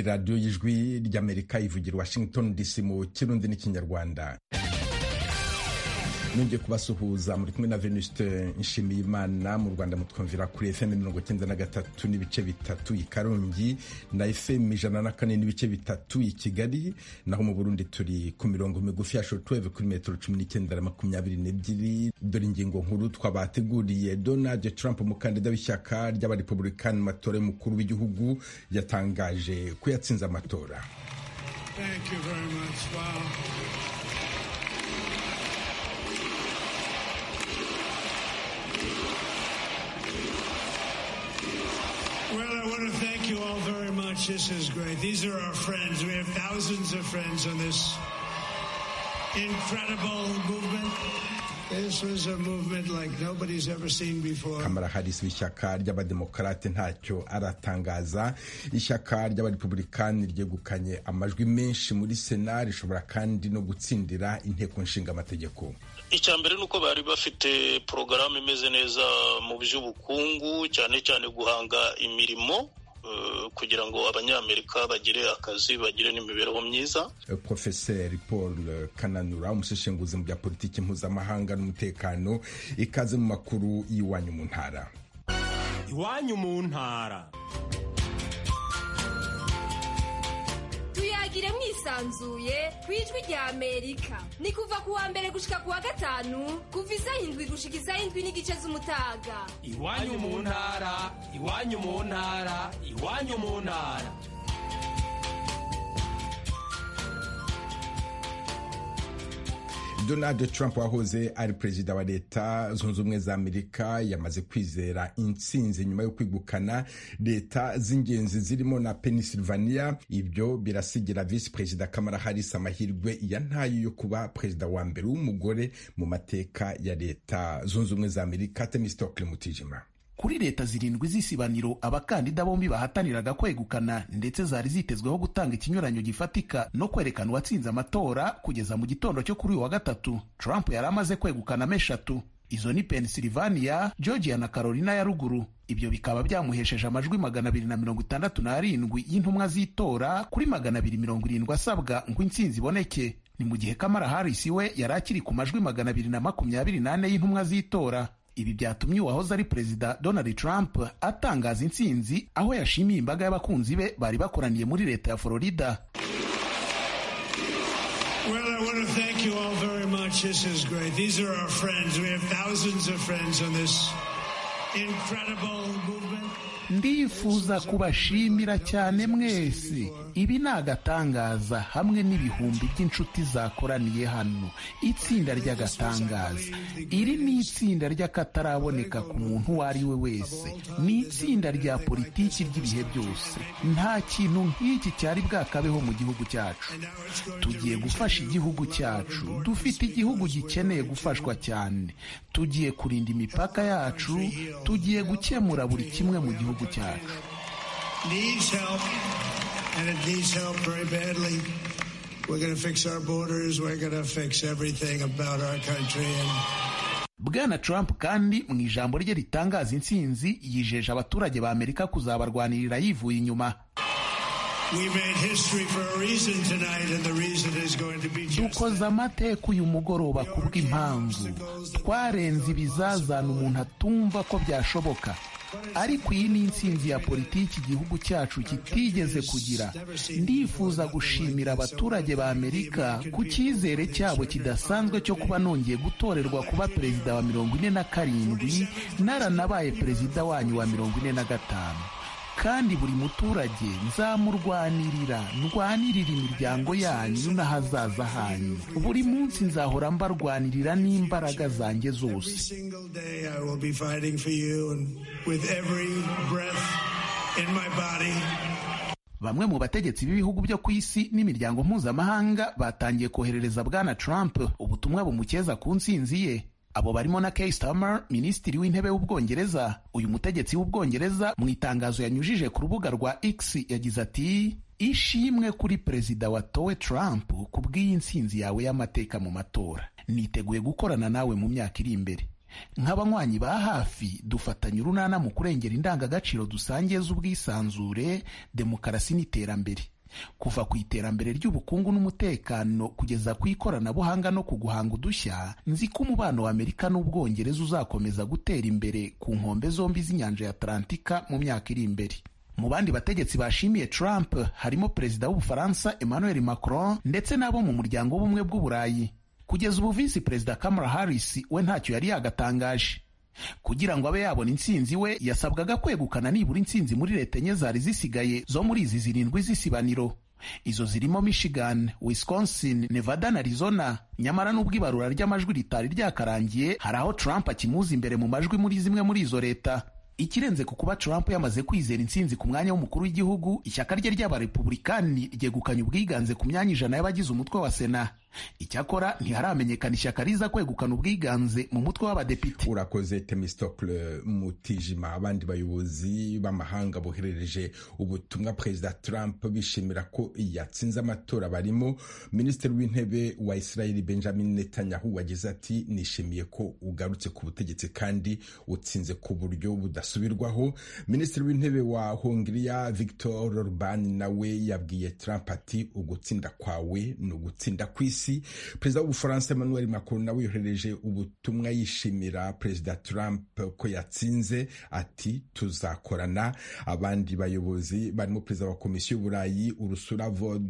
radiyo y'ijwi ry'amerika ivugira washington dc mu kirundi n'ikinyarwanda nongeye kubasuhuza muri kumwe na venuste nshimiyimana mu rwanda mutwumvira kuri fm mirongo cyenda na gatatu n'ibice bitatu i karongi na fm ijana na kane n'ibice bitatu i kigali naho mu burundi turi ku mirongo migufi ya shortwave kuri metero cumi n'icyenda na makumyabiri n'ebyiri dore ingingo nkuru twabateguriye donald trump umukandida w'ishyaka ry'abarepubulikani matora y'umukuru w'igihugu yatangaje ko yatsinze amatora Thank you very much. Wow. This is great. These are our friends. We have thousands of friends on this incredible movement. This was a movement like nobody's ever seen before. Kamala Harris w'ishyaka ry'abademokarate ntacyo aratangaza ishyaka ry'abarepublikani ryegukanye amajwi menshi muri sena rishobora kandi no gutsindira inteko nshinga amategeko icya mbere ni uko bari bafite porogaramu imeze neza mu by'ubukungu cyane cyane guhanga imirimo kugira ngo abanyamerika bagire akazi bagire n'imibereho myiza profeseri paul kananura umuseshenguzi mu bya politiki mpuzamahanga n'umutekano ikaze mu makuru y'iwanyu mu ntara iwanyu mu ntara tuyagire mwisanzuye ku ijwi rya amerika ni kuva ku wa mbere gushika ku wa gatanu kuva isaha indwi gushika isaha indwi n'igice z'umutaga iwanyu mu ntara iwanyu mu ntara iwanyu mu ntara donald trump wahoze ari perezida wa leta zunze ubumwe za amerika yamaze kwizera intsinzi nyuma yo kwegukana leta z'ingenzi zirimo na pennsylvania ibyo birasigira visi perezida kamara harris amahirwe ya ntayo yo kuba perezida wa mbere w'umugore mu mateka ya leta zunze ubumwe za amerika temistokle mutijima kuri leta zirindwi z'isibaniro abakandida bombi bahataniraga kwegukana ndetse zari zitezweho gutanga ikinyuranyo gifatika no kwerekana uwatsinze amatora kugeza mu gitondo cyo kuri uyu wa gatatu trump yari amaze kwegukana ameshatu izo ni pennsylvania georgia na carolina ya ruguru ibyo bikaba byamuhesheje amajwi magana abiri na mirongo itandatu n'arindwi y'intumwa z'itora kuri magana abiri mirongo irindwi asabwa ngo intsinzi iboneke ni mu gihe kamara harris we yari akiri ku majwi magana abiri na makumyabiri n'ane y'intumwa z'itora ibi byatumye uwahoze ari perezida donald trump atangaza intsinzi aho yashimiye imbaga y'abakunzi be bari bakoraniye muri leta ya florida ndifuza kubashimira cyane mwese ibi ni agatangaza hamwe n'ibihumbi by'inshuti zakoraniye hano itsinda ry'agatangaza iri ni itsinda ry'akataraboneka ku muntu uwo ari we wese ni itsinda rya politiki ry'ibihe byose nta kintu nk'iki cyari bwakabeho mu gihugu cyacu tugiye gufasha igihugu cyacu dufite igihugu gikeneye gufashwa cyane tugiye kurinda imipaka yacu tugiye gukemura buri kimwe mu gihugu cyacu and it needs help very badly. We're going to fix our borders. We're going to fix everything about our country. And... bwana trump kandi mu ijambo rye ritangaza intsinzi yijeje abaturage ba amerika kuzabarwanirira yivuye inyuma dukoze amateka uyu mugoroba ku bw'impamvu twarenze ibizazana umuntu atumva ko byashoboka ariko iyi ni intsinzi ya politiki igihugu cyacu kitigeze kugira ndifuza gushimira abaturage ba amerika ku cyizere cyabo kidasanzwe cyo kuba nongeye gutorerwa kuba perezida wa mirongo ine na karindwi naranabaye perezida wanyu wa mirongo ine na gatanu kandi buri muturage nzamurwanirira ndwanirira imiryango yanyu n'ahazaza hanyu buri munsi nzahora mbarwanirira n'imbaraga zanjye zose bamwe mu bategetsi b'ibihugu byo ku isi n'imiryango mpuzamahanga batangiye koherereza bwana Trump ubutumwa bumukeza ku ntsinzi ye abo barimo na Keir Starmer minisitiri w'intebe w'ubwongereza uyu mutegetsi w'ubwongereza mu itangazo yanyujije ku rubuga rwa X yagize ati ishimwe kuri perezida watowe Trump ku bw'iyi ntsinzi yawe y'amateka mu matora niteguye gukorana nawe mu myaka iri imbere nk'abanywanyi ba hafi dufatanya urunana mu kurengera indangagaciro dusangiye z'ubwisanzure demokarasi n'iterambere kuva ku iterambere ry'ubukungu n'umutekano kugeza ku ikoranabuhanga no ku guhanga udushya nzi ko umubano wa amerika n'ubwongereza uzakomeza gutera imbere ku nkombe zombi z'inyanja ya atlantika mu myaka iri imbere mu bandi bategetsi bashimiye Trump harimo perezida w'ubufaransa Emmanuel Macron ndetse n'abo mu muryango w'ubumwe bw'uburayi kugeza ubu visi perezida Kamala Harris we ntacyo yari yagatangaje kugira ngo abe yabona intsinzi we yasabwaga kwegukana nibura intsinzi muri leta enye zari zisigaye zo muri izi zirindwi z'isibaniro izo zirimo Michigan, Wisconsin, Nevada na Arizona. Nyamara n'ubwo ibarura ry'amajwi ritari ryakarangiye hari aho Trump akimuza imbere mu majwi muri zimwe muri izo leta ikirenze ku kuba Trump yamaze kwizera intsinzi ku mwanya w'umukuru w'igihugu ishyaka rye ry'abarepubulikani ryegukanye ubwiganze ku myanya ijana y'abagize umutwe wa sena icyakora ntiharamenyekana ishyaka riza kwegukana ubwiganze mu mutwe w'abadepite urakoze temistokle mutijima abandi bayobozi b'amahanga boherereje ubutumwa perezida trump bishimira ko yatsinze amatora barimo minisitiri w'intebe wa israel benjamin netanyahu wagize ati nishimiye ko ugarutse ku butegetsi kandi utsinze ku buryo budasubirwaho minisitiri w'intebe wa hongiriya victor orban nawe yabwiye trump ati ugutsinda kwawe ni ugutsinda kw'isi perezida w'ubufaransa emmanuel macron nawe yoherereje ubutumwa yishimira perezida trump ko yatsinze ati tuzakorana abandi bayobozi barimo perezida wa komisiyo y'uburayi urusura von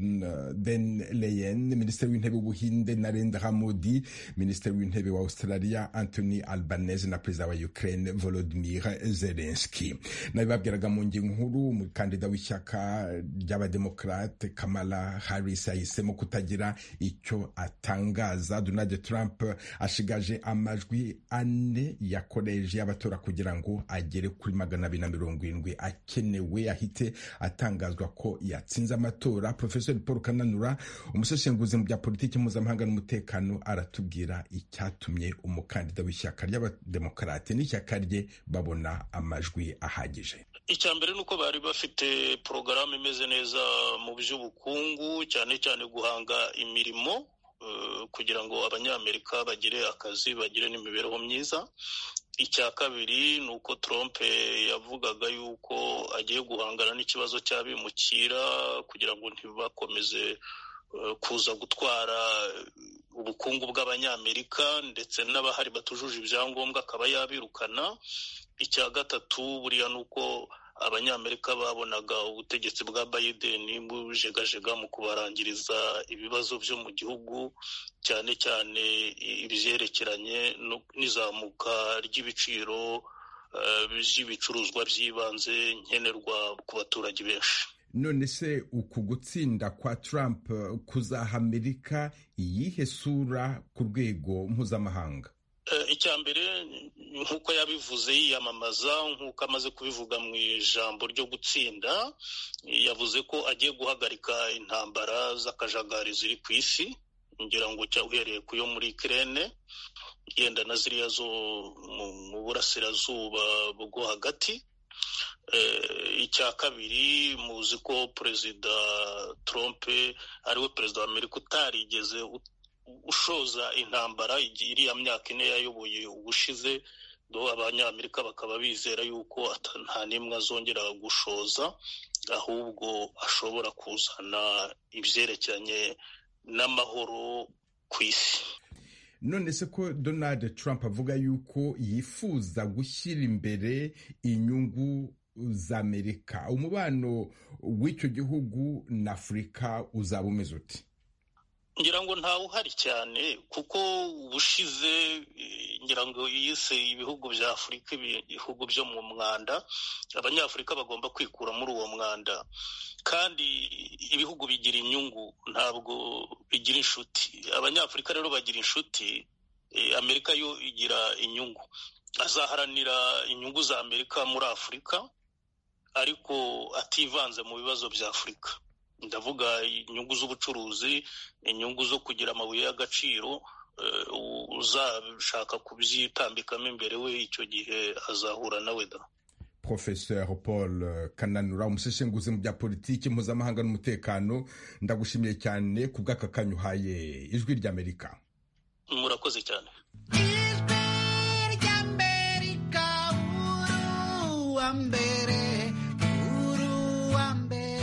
den leyen minisitiri w'intebe w'ubuhinde narendra modi minisitiri w'intebe wa australia anthony albanese na perezida wa ukraine volodimir zelenski nabibabwiraga mu ngingo nkuru umukandida w'ishyaka ry'abademokrate kamala harris yahisemo kutagira icyo atangaza donald trump ashigaje amajwi ane yakoreje y'abatora kugira ngo agere kuri magana abiri na mirongo irindwi akenewe ahite atangazwa ko yatsinze amatora profesor paul kananura umusesenguzi mu bya politiki mpuzamahanga n'umutekano aratubwira icyatumye umukandida w'ishyaka ry'abademokarate n'ishyaka rye babona amajwi ahagije icya mbere ni uko bari bafite porogaramu imeze neza mu by'ubukungu cyane cyane guhanga imirimo kugira ngo abanyamerika bagire akazi bagire n'imibereho myiza icya kabiri ni uko Trump yavugaga yuko agiye guhangana n'ikibazo cy'abimukira kugira ngo ntibakomeze kuza gutwara ubukungu bw'abanyamerika ndetse n'abahari batujuje ibyangombwa akaba yabirukana icya gatatu buriya ni uko abanyamerika babonaga ubutegetsi bwa Biden bujegajega mu kubarangiriza ibibazo byo mu gihugu cyane cyane ibyerekeranye n'izamuka ry'ibiciro by'ibicuruzwa by'ibanze nkenerwa ku baturage benshi none se uku gutsinda kwa Trump kuzaha Amerika iyihe sura ku rwego mpuzamahanga icya mbere nk'uko yabivuze yiyamamaza nk'uko amaze kubivuga mu ijambo ryo gutsinda yavuze ko agiye guhagarika intambara z'akajagari ziri ku isi ngira ngo cya uhereye ku yo muri ikirere yenda na ziriya zo mu burasirazuba bwo hagati icya kabiri muzi ko perezida Trump ariwe perezida wa amerika utarigeze ushoza intambara iriya myaka ine yayoboye ubushize abanyamerika bakaba bizera yuko nta n'imwe azongera gushoza ahubwo ashobora kuzana ibyerekeranye n'amahoro ku isi none se ko donald trump avuga yuko yifuza gushyira imbere inyungu za amerika umubano w'icyo gihugu na afurika uzaba umeze uti ngira ngo ntawe uhari cyane kuko ubushize ngira ngo yise ibihugu bya afurika ibihugu byo mu mwanda abanyafurika bagomba kwikura muri uwo mwanda kandi ibihugu bigira inyungu ntabwo bigira inshuti abanyafurika rero bagira inshuti amerika yo igira inyungu azaharanira inyungu za amerika muri afurika ariko ativanze mu bibazo bya afurika ndavuga inyungu z'ubucuruzi inyungu zo kugira amabuye y'agaciro uzashaka kubyitambikamo imbere we icyo gihe azahura nawe da Professeur Paul Kananura umusesenguzi mu bya politiki mpuzamahanga n'umutekano ndagushimiye cyane ku bw'aka kanya uhaye ijwi ry'Amerika murakoze cyane ijwi ry'Amerika uwa mbere uwa mbere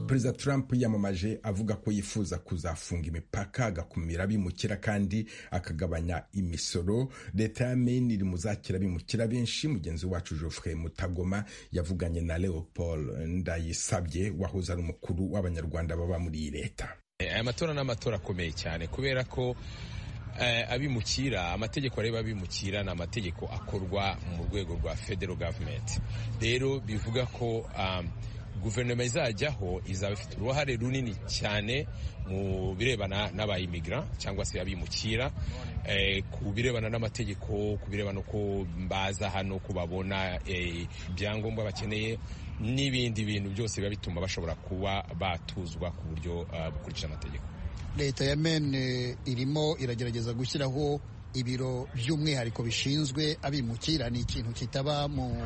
perezida trump yamamaje avuga ko yifuza kuzafunga imipaka agakumira abimukira kandi akagabanya imisoro leta ya maine iri mu zakira abimukira benshi mugenzi wacu geoffrey mutagoma yavuganye na leopold ndayisabye wahoze ari umukuru w'abanyarwanda baba muri iyi leta aya matora ni amatora akomeye cyane kubera ko eh, abimukira amategeko areba abimukira ni amategeko akorwa mu rwego rwa federal government rero bivuga ko um, guverinoma izajyaho izaba ifite uruhare runini cyane mu birebana n'abayimigara cyangwa se abimukira eh, ku birebana n'amategeko ku birebana uko baza hano ko babona eh, ibyangombwa bakeneye n'ibindi bintu byose biba bituma bashobora kuba batuzwa ku buryo ah, bukurikije amategeko leta ya mene irimo iragerageza gushyiraho ibiro by'umwihariko bishinzwe abimukira ni ikintu kitaba mu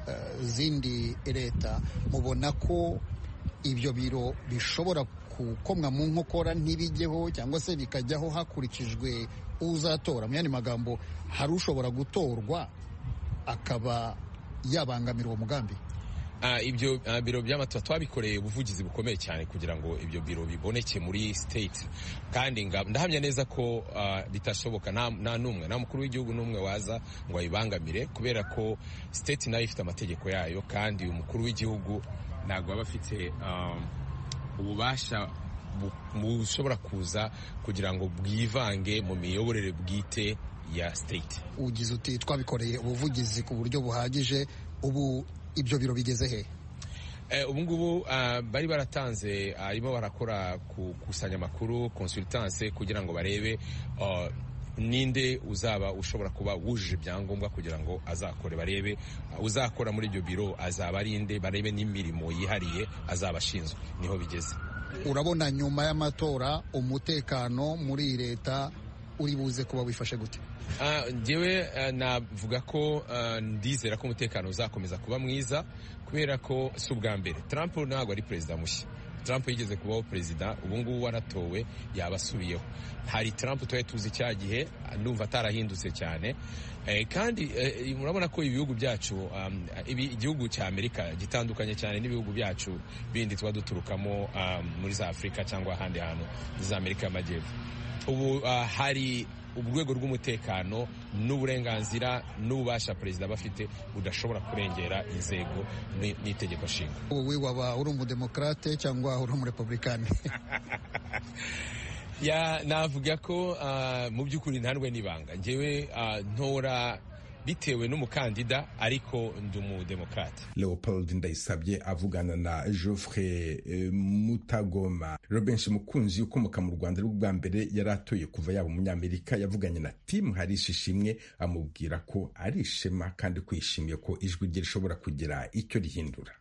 eh, zindi leta mubona ko ibyo biro bishobora gukomwa mu nkokora ntibijyeho cyangwa se bikajyaho hakurikijwe uzatora mu yandi magambo hari ushobora gutorwa akaba yabangamira uwo mugambi Ah, ibyo ah, biro by'amatora twabikoreye ubuvugizi bukomeye cyane kugira ngo ibyo biro biboneke muri state kandi nga- ndahamya neza ko ah, bitashoboka nta nta n'umwe nta mukuru w'igihugu n'umwe waza ngo ayibangamire kubera ko state nayo ifite amategeko yayo kandi umukuru w'igihugu ntabwo aba afite um, ububasha bu- bushobora kuza kugira ngo bwivange mu miyoborere bwite ya state ugize uti twabikoreye ubuvugizi ku buryo buhagije ubu ibyo biro bigeze he Eh, ubu ngubu ah, bari baratanze ah, barimo barakora ku- gukusanya amakuru consultance kugira ngo barebe ah, ninde uzaba ushobora kuba wujuje ibyangombwa kugira ngo azakore barebe ah, uzakora muri ibyo biro azaba ari nde barebe n'imirimo yihariye azaba ashinzwe niho bigeze urabona nyuma y'amatora umutekano muri iyi leta uri buze kuba wifashe gute Ah, njyewe ah, navuga ko ah, ndizera ko umutekano uzakomeza kuba mwiza kubera ko si ubwa mbere trump ntabwo ari perezida mushya trump yigeze kubaho perezida ubu ngubu waratowe yaba asubiyeho hari trump twari tuzi cya gihe ah, ndumva atarahindutse cyane Eh, kandi eh, murabona ko ibihugu byacu um, ibi- igihugu cya amerika gitandukanye cyane n'ibihugu byacu bindi tuba duturukamo um, muri za afurika cyangwa ahandi hantu muri za amerika y'amajyepfo ubu ah, hari urwego rw'umutekano n'uburenganzira n'ububasha perezida aba afite budashobora kurengera inzego ni- n'itegeko nshinga wowe waba uri umudemokarate cyangwa uri umurepublikani ya navuga ko ah, mu by'ukuri ntarwe n'ibanga njyewe ah, ntora bitewe n'umukandida ariko ndi umudemokrate leopold ndayisabye avugana na geoffrey eh, mutagoma robenshi mukunzi ukomoka mu rwanda ari ubwa mbere yari atuye kuva yaba umunyamerika yavuganye na tim haris ishimwe amubwira ko ari ishema kandi ko yishimiye ko ijwi rye rishobora kugira icyo rihindura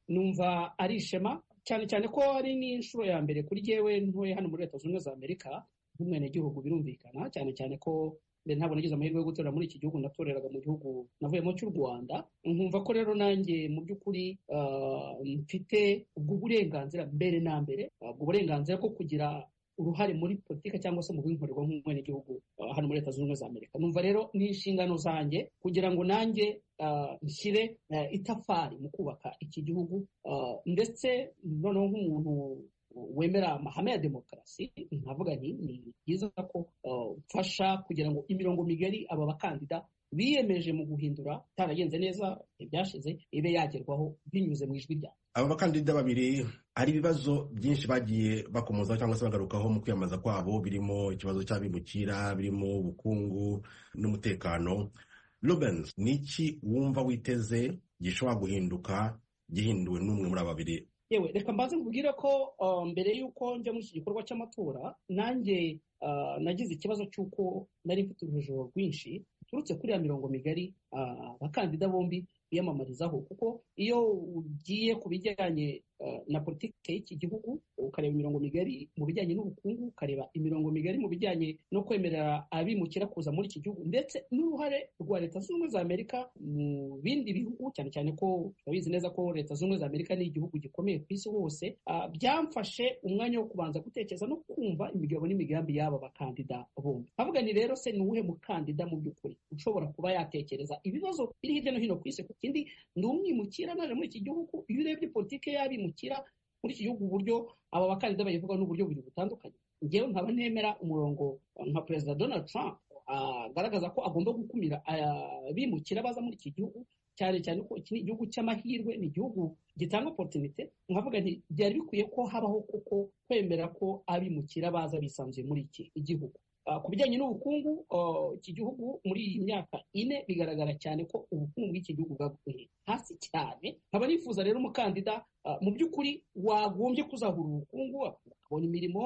numva ari ishema cyane cyane ko ari n'inshuro ya mbere kuri jyewe ntuye hano muri leta zunze ubumwe za amerika nk'umwenegihugu birumvikana cyane cyane ko mbere ntabwo nagize amahirwe yo gutorera muri iki gihugu natoreraga mu gihugu navuyemo cy'u rwanda nkumva ko rero nanjye mu by'ukuri ah, mfite ubwo burenganzira mbere na mbere ah, ubwo burenganzira bwo kugira uruhare muri politiki cyangwa se mu binkorerwa nk'umwenegihugu ah, hano muri leta zunze ubumwe za amerika numva rero ni inshingano zanjye kugira ngo nanjye ah, nshyire ah, itafari mu kubaka iki gihugu ah, ndetse noneho nk'umuntu wemera amahame ya demokarasi nkavuga nti ni byiza ko ah, mfasha kugira ngo imirongo migari aba bakandida biyemeje mu guhindura itaragenze neza ibyashize ibe yagerwaho binyuze mu ijwi ryanjye aba bakandida babiri hari ibibazo byinshi bagiye bakomozaho cyangwa se bagarukaho mu kwiyamamaza kwabo birimo ikibazo cy'abimukira birimo ubukungu n'umutekano Rubens ni iki wumva witeze gishobora guhinduka gihinduwe n'umwe muri aba babiri yewe reka mbanze nkubwire ko uh, mbere y'uko njya muri iki gikorwa cy'amatora nanjye uh, nagize ikibazo cy'uko nari mfite urujijo rwinshi turutse kuri ya mirongo migari uh, abakandida bombi biyamamarizaho kuko iyo ugiye ku bijyanye uh, na politiki y'iki gihugu ukareba imirongo migari mu bijyanye n'ubukungu ukareba imirongo migari mu bijyanye no kwemerera abimukira kuza muri iki gihugu ndetse n'uruhare rwa leta zunze ubumwe za amerika mu bindi bihugu cyane cyane ko turabizi neza ko leta zunze ubumwe za amerika ni igihugu gikomeye ku isi hose ah, byamfashe umwanya wo kubanza gutekereza no kumva imigabo n'imigambi y'aba bakandida bombi havuga ni rero se ni uwuhe mukandida mu by'ukuri ushobora kuba yatekereza ibibazo biri hirya no hino ku isi ku kindi ni umwimukira naje muri iki gihugu iyo urebye politiki y'abimukira muri iki gihugu uburyo aba bakandida bayivuga n'uburyo bubiri butandukanye ngewe nkaba nemera umurongo nka perezida donald trump agaragaza ko agomba gukumira abimukira baza muri iki gihugu cyane cyane ko iki ni igihugu cy'amahirwe ni igihugu gitanga oporutinite nkavuga nti byari bikwiye ko habaho kuko kwemera ko abimukira baza bisanzuye muri iki igihugu ku bijyanye n'ubukungu iki gihugu muri iyi myaka ine bigaragara cyane ko ubukungu bw'iki gihugu bwaguye hasi cyane nkaba nifuza rero umukandida mu by'ukuri wagombye kuzahura ubukungu akabona imirimo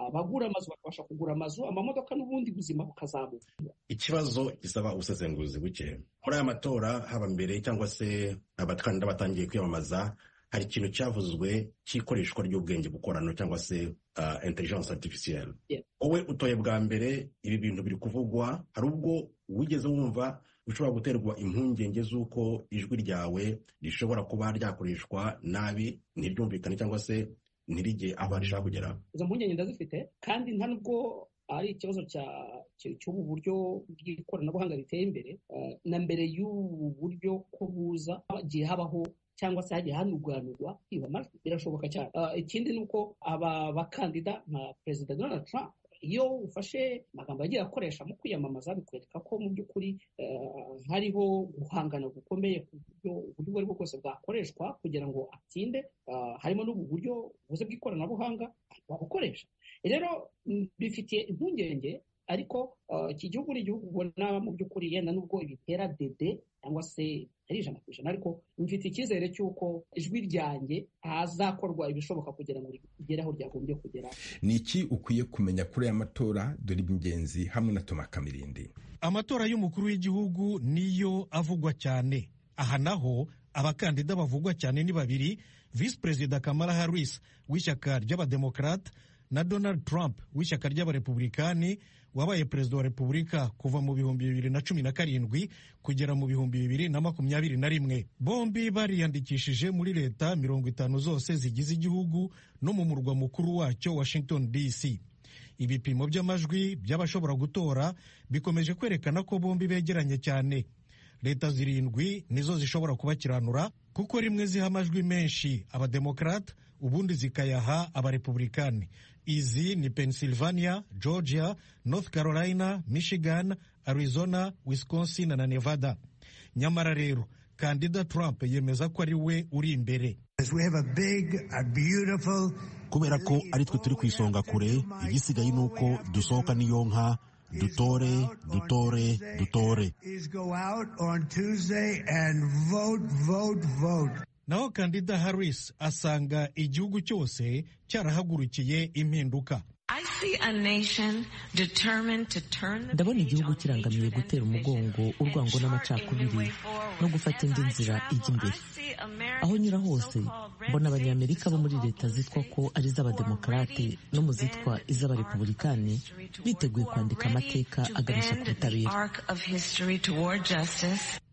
abagura amazu bakabasha kugura amazu amamodoka n'ubundi buzima bukazamuka ikibazo gisaba ubusesenguzi buke muri aya matora haba mbere cyangwa se abakandida batangiye kwiyamamaza hari ikintu cyavuzwe cy'ikoreshwa ry'ubwenge bukorano cyangwa se intelligence artificielle wowe utoye bwa mbere ibi bintu biri kuvugwa hari ubwo wigeze wumva bishobora guterwa impungenge z'uko ijwi ryawe rishobora kuba ryakoreshwa nabi ntiryumvikane cyangwa se ntirige aho rishaka kugera izo mpungenge ndazifite kandi nta nubwo ari ikibazo cy'ubu buryo bw'ikoranabuhanga riteye imbere na mbere y'ubu buryo ko buza hagiye habaho cyangwa se hagiye hanurwanurwa kwiba amajwi birashoboka cyane ikindi ni uko aba bakandida nka perezida donald trump iyo ufashe amagambo agiye akoresha mu kwiyamamaza bikwereka ko mu by'ukuri hariho guhangana gukomeye ku buryo uburyo ubwo ari bwo bwose bwakoreshwa kugira ngo atsinde harimo n'ubu buryo buze bw'ikoranabuhanga babukoresha rero bifitiye impungenge ariko iki gihugu ni igihugu ubona mu by'ukuri yenda n'ubwo ibitera dede cyangwa se ari ijana ku ijana ariko mfite icyizere cy'uko ijwi ryanjye hazakorwa ibishoboka kugira ngo rigere aho ryagombye kugera ni iki ukwiye kumenya kuri aya matora dore iby'ingenzi hamwe na toma kamirindi amatora y'umukuru w'igihugu niyo avugwa cyane aha naho abakandida bavugwa cyane ni babiri visi perezida kamara harris w'ishyaka ry'abademokarate na donald trump w'ishyaka ry'abarepublikani wabaye perezida wa repubulika kuva mu bihumbi bibiri na cumi na karindwi kugera mu bihumbi bibiri na makumyabiri na rimwe bombi bariyandikishije muri leta mirongo itanu zose zigize igihugu no mu murwa mukuru wacyo washington dc ibipimo by'amajwi by'abashobora gutora bikomeje kwerekana ko bombi begeranye cyane leta zirindwi nizo zishobora kubakiranura kuko rimwe ziha amajwi menshi abademokarate ubundi zikayaha abarepublikani izi ni pennsylvania georgia north carolina michigan arizona wisconsin na nevada nyamara rero kandida trump yemeza ko ari we uri imbere kubera ko ari twe turi ku isonga kure igisigaye ni uko dusohoka n'iyo nka dutore dutore dutore naho kandida harris asanga igihugu cyose cyarahagurukiye impinduka ndabona igihugu kirangamiye gutera umugongo urwango n'amacakubiri no gufata indi nzira ijya imbere aho nyura hose mbona abanyamerika bo muri leta zitwa ko ari iz'abademokarate no mu zitwa iz'abarepublikani biteguye kwandika amateka aganisha ku butabera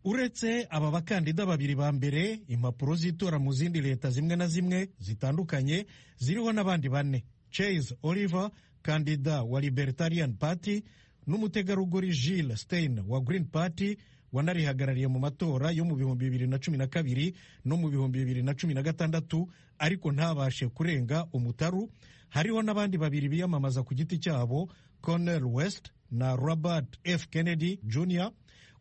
uretse aba bakandida babiri ba mbere impapuro z'itora mu zindi leta zimwe na zimwe zitandukanye ziriho n'abandi bane Chase Oliver kandida wa Libertarian Party n'umutegarugori Jill Stein wa Green Party wanarihagarariye mu matora yo mu bihumbi bibiri na cumi na kabiri no mu bihumbi bibiri na cumi na gatandatu ariko ntabashe kurenga umutaru hariho n'abandi babiri biyamamaza ku giti cyabo Cornel West na Robert F Kennedy Jr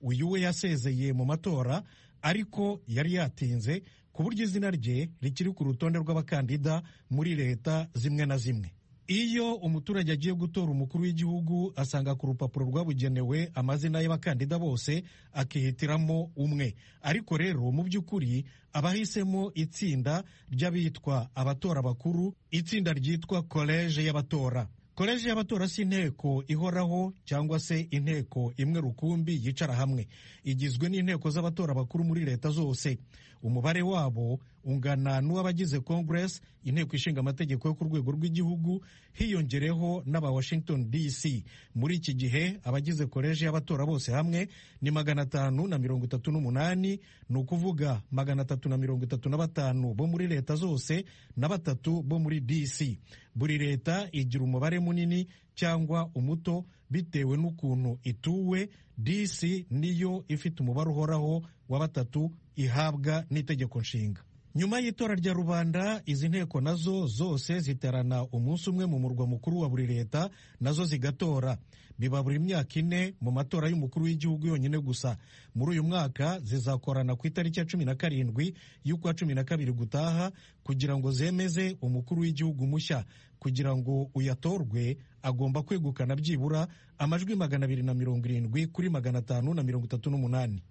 uyu we yasezeye mu matora ariko yari yatinze ku buryo izina rye rikiri ku rutonde rw'abakandida muri leta zimwe na zimwe iyo umuturage agiye gutora umukuru w'igihugu asanga ku rupapuro rwabugenewe amazina y'abakandida bose akihitiramo umwe ariko rero mu by'ukuri abahisemo itsinda ry'abitwa abatora bakuru itsinda ryitwa koleje y'abatora koleje y'abatora si inteko ihoraho cyangwa se inteko imwe rukumbi yicara hamwe igizwe n'inteko z'abatora bakuru muri leta zose umubare wabo ungana n'uw'abagize congress inteko ishinga amategeko yo ku rwego rw'igihugu hiyongereho n'aba washington dc muri iki gihe abagize koleji y'abatora bose hamwe ni magana atanu na mirongo itatu n'umunani ni ukuvuga magana atatu na mirongo itatu na batanu bo muri leta zose na batatu bo muri dc buri leta igira umubare munini cyangwa umuto bitewe n'ukuntu ituwe dc niyo ifite umubare uhoraho wa batatu ihabwa n'itegeko nshinga nyuma y'itora rya rubanda izi nteko nazo zose ziterana umunsi umwe mu murwa mukuru wa buri leta nazo zigatora biba buri myaka ine mu matora y'umukuru w'igihugu yonyine gusa muri uyu mwaka zizakorana ku itariki ya cumi na karindwi y'ukwa cumi na kabiri gutaha kugira ngo zemeze umukuru w'igihugu mushya kugira ngo uyatorwe agomba kwegukana byibura amajwi magana abiri na mirongo irindwi kuri magana atanu na mirongo itatu n'umunani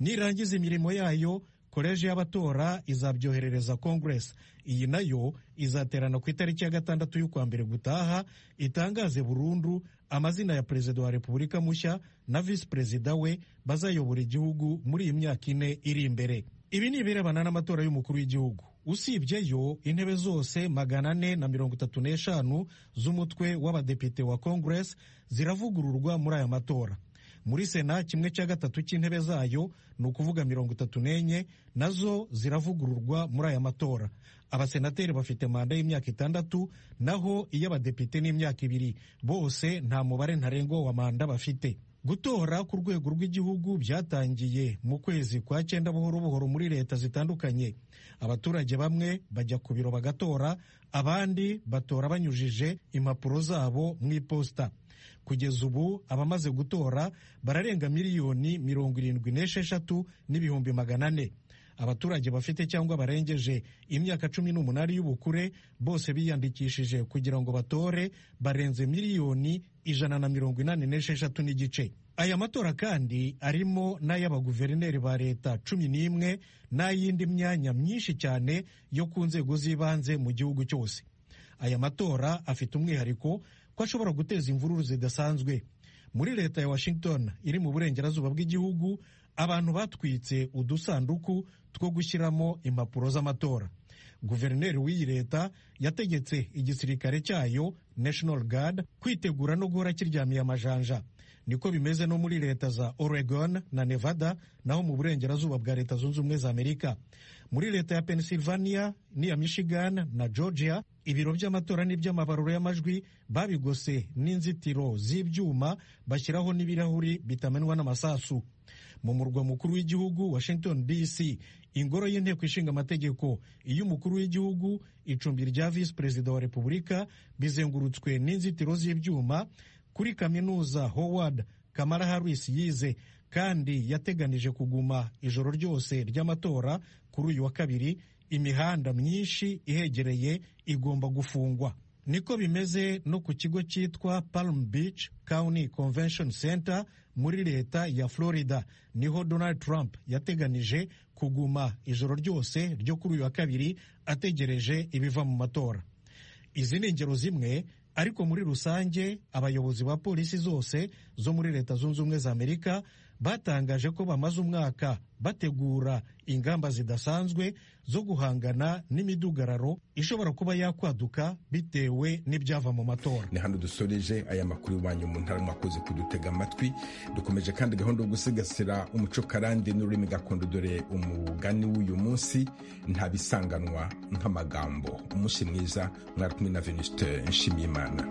nirangiza imirimo yayo koleji y'abatora izabyoherereza kongeresi iyi nayo izaterana ku itariki ya gatandatu y'ukwa mbere gutaha itangaze burundu amazina ya perezida wa repubulika mushya na visi perezida we bazayobora igihugu muri iyi myaka ine iri imbere ibi ni ibirebana n'amatora y'umukuru w'igihugu usibyeyo intebe zose magana ane na mirongo itatu n'eshanu z'umutwe w'abadepite wa kongeresi ziravugururwa muri aya matora muri sena kimwe cya gatatu cy'intebe zayo ni ukuvuga mirongo itatu n'enye nazo ziravugururwa muri aya matora abasenateri bafite manda y'imyaka itandatu naho iy'abadepite ni imyaka ibiri bose nta mubare ntarengwa wa manda bafite gutora ku rwego rw'igihugu byatangiye mu kwezi kwa cyenda buhoro buhoro muri leta zitandukanye abaturage bamwe bajya ku biro bagatora abandi batora banyujije impapuro zabo mu iposita kugeza ubu abamaze gutora bararenga miliyoni mirongo irindwi n'esheshatu n'ibihumbi magana ane abaturage bafite cyangwa barengeje imyaka cumi n'umunani y'ubukure bose biyandikishije kugira ngo batore barenze miliyoni ijana na mirongo inani n'esheshatu n'igice aya matora kandi arimo n'ay'abaguverineri ba leta cumi n'imwe n'ay'indi myanya myinshi cyane yo ku nzego z'ibanze mu gihugu cyose aya matora afite umwihariko ko ashobora guteza imvururu zidasanzwe muri leta ya washington iri mu burengerazuba bw'igihugu abantu batwitse udusanduku two gushyiramo impapuro z'amatora guverineri w'iyi leta yategetse igisirikare cyayo national guard kwitegura no guhora kiryamiye amajanja niko bimeze no muri leta za oregon na nevada naho mu burengerazuba bwa leta zunze ubumwe za amerika muri leta ya pennsylvania n'iya michigan na georgia ibiro by'amatora n'iby'amabaruro y'amajwi babigose n'inzitiro z'ibyuma bashyiraho n'ibirahuri bitamenwa n'amasasu mu murwa mukuru w'igihugu washington dc ingoro y'inteko ishinga amategeko iy'umukuru w'igihugu icumbi rya visi perezida wa repubulika bizengurutswe n'inzitiro z'ibyuma kuri kaminuza howard kamara harris yize kandi yateganije kuguma ijoro ryose ry'amatora kuri uyu wa kabiri imihanda myinshi ihegereye igomba gufungwa niko bimeze no ku kigo cyitwa Palm Beach County Convention Center muri leta ya Florida niho Donald Trump yateganije kuguma ijoro ryose ryo kuri uyu wa kabiri ategereje ibiva mu matora izi ni ingero zimwe ariko muri rusange abayobozi ba polisi zose zo muri leta zunze ubumwe za Amerika batangaje ko bamaze umwaka bategura ingamba zidasanzwe zo guhangana n'imidugararo ishobora kuba yakwaduka bitewe n'ibyava mu matora ni hano dusoreje aya makuru iwanyu mu ntara mwakoze kudutega amatwi dukomeje kandi gahunda yo gusigasira umuco karande n'ururimi gakondo dore umugani w'uyu munsi nta bisanganwa nk'amagambo umunsi mwiza mwari kumwe na venuste nshimiyimana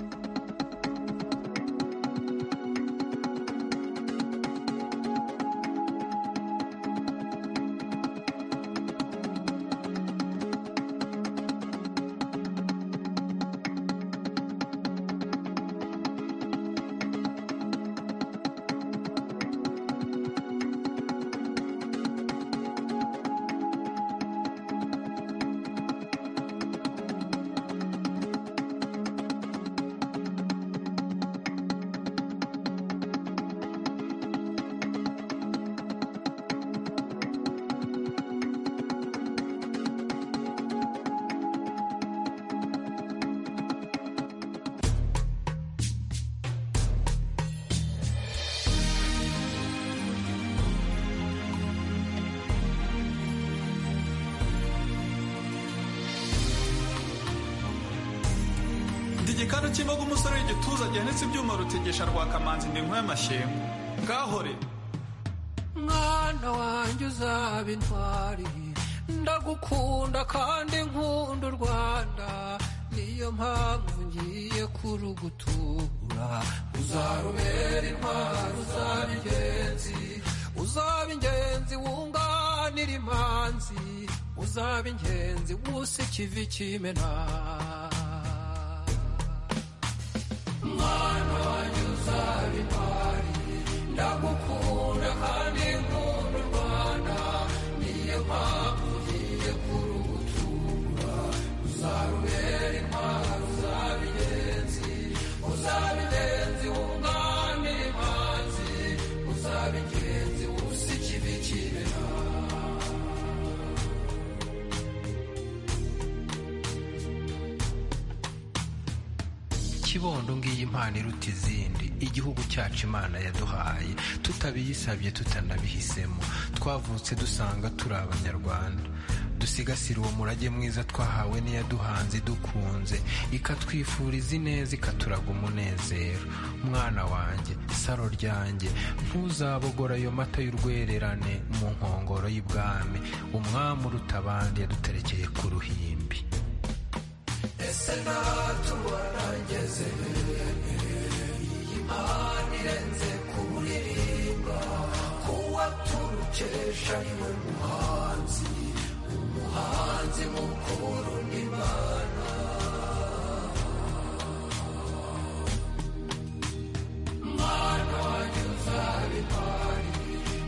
igikanu cy'imboga umusore w'igituza gihanitse ibyuma rutegesha rwakamanzi ndi nk'uy'amashyengo ngahore mwana wanjye uzaba intwari ndagukunda kandi nkunda u rwanda niyo mpamvu ngiye kurugutura uzarubera intwari uzaba ingenzi uzaba ingenzi wunganira urwanira imanzi uzaba ingenzi wuse ikivi kimena mwana wanjye uzaba intwari ndagukunda kandi nkunda u rwanda niyo mpamvu ugiye kurutura uzarubera intwari uzaba ingenzi uzaba ingenzi wunganira imanzi uzaba ingenzi wuse ikivi kimena kibondo ngiyi impano iruta izindi igihugu cyacu imana yaduhaye tutabiyisabye tutanabihisemo twavutse dusanga turi abanyarwanda dusigasire uwo murage mwiza twahawe n'iyaduhanze dukunze ikatwifuriza ineza ikaturaga umunezero mwana wanjye saro ryanjye ntuzabogora ayo mata y'urwererane mu nkongoro y'ibwami umwami uruta abandi yaduterekeye ku ruhimbi ese natubona nageze iyi mana irenze kuririmba kuwaturukesha ni we muhanzi umuhanzi mukuru ni mana mwana wanjye uzaba imari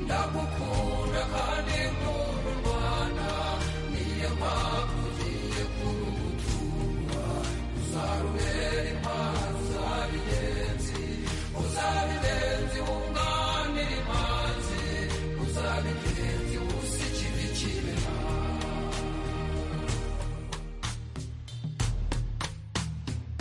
ndagukunda kandi nkunda u rwanda niyo mpamvu ugiye kurutura uzarubera impano uzaba ingenzi uzaba ingenzi wunganira imanzi uzaba ingenzi wusa ikibi kimena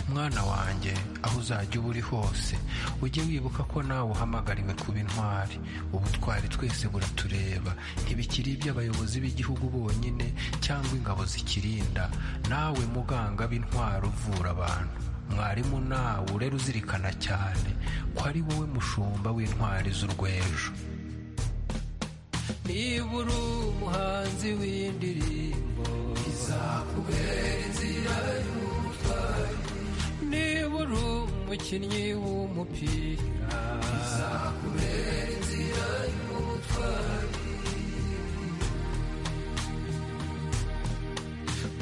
mwana wanjye aho uzajya uba uri hose ujye wibuka ko nawe uhamagariwe kuba intwari ubutwari twese buratureba ntibikiri iby'abayobozi b'igihugu bonyine cyangwa ingabo zikirinda nawe muganga b'intwari uvura abantu mwarimu nawe urera uzirikana cyane ko ari wowe mushumba w'intwari z'urwejo niba uri umuhanzi w'indirimbo izakubera inzira y'ubutwari niba uri umukinnyi w'umupira izakubera inzira y'ubutwari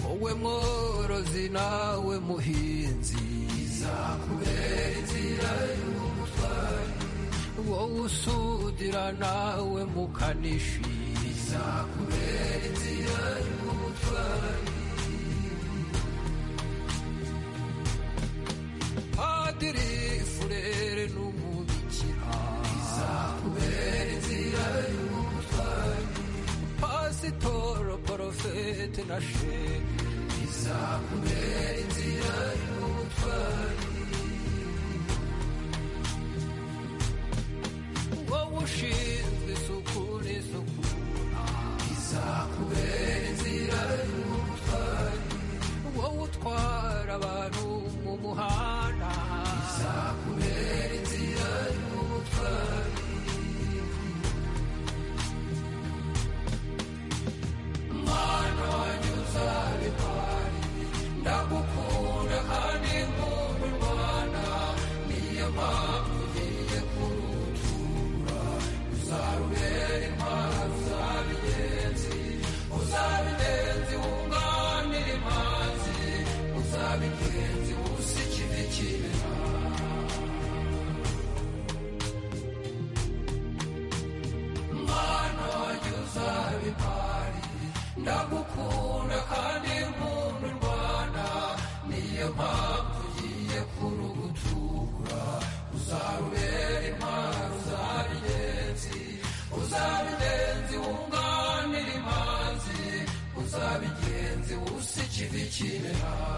wowe mworozi nawe muhinzi izakubera inzira y'ubutwari wowe usudira nawe mukanishi izakubera inzira y'ubutwari padiri furere n'umubikira izakubera inzira y'ubutwari pasitoro porofete na shehe izakubera inzira y'ubutwari wowe ushinzwe isuku n'isukura izakubera inzira y'ubutwari wowe utwara abantu mu muhanda izakubera inzira y'ubutwari mwana wanjye uzaba intwari ndagukunda kandi nkunda u rwanda niyo mpamvu ugiye kurutura uzarubera intwari uzaba ingenzi uzaba ingenzi wunganira imanzi uzaba ingenzi wusa ikivi kimena mwana wanjye uzaba intwari ndagukunda kandi nkunda u rwanda niyo mpamvu ugiye kurugutura uzarubera impano uzaba ingenzi uzaba ingenzi wunganira imanzi uzaba ingenzi wusa ikivi kimera